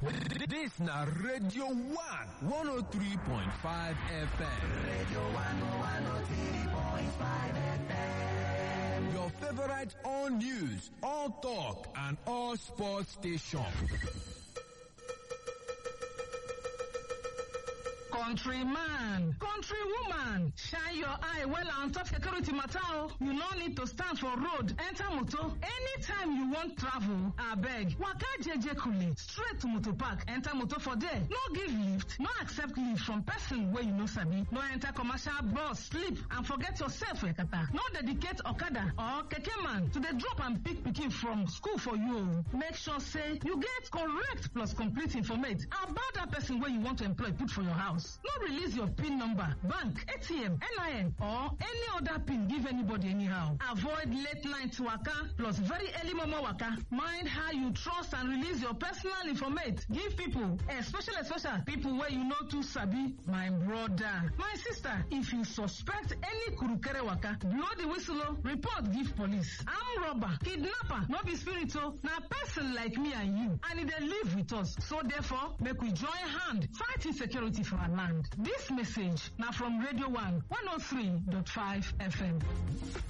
This na Radio 1 103.5 FM. Radio 103.5 FM. Your favorite all news, all talk, and all sports station. Countryman, countrywoman, shine your eye well on top security matter. o. You no need to stand for road, enter motor. Anytime you want travel, abeg, waka jeje kule, straight to motor park, enter motor for there. No give lift, no accept lift from person wey you no sabi. No enter commercial bus, sleep and forget yourself yakata. No dedicate okada or keke man to dey drop and pick pikin from school for you. o. Make sure say you get correct plus complete informate about that person wey you want to employ put for your house. No release your PIN number, bank, ATM, NIN, or any other PIN give anybody anyhow. Avoid late night waka plus very early momo waka. Mind how you trust and release your personal informate. Give people, especially especially people where you know too sabi. My brother, my sister, if you suspect any kurukere waka, blow the whistle, o, report give police. Arm robber, kidnapper, no be spirit o, na person like me and you, and e dey live with us. So therefore, make we join hand fight insecurity for our land. This message na from Radio 1 103.5 FM.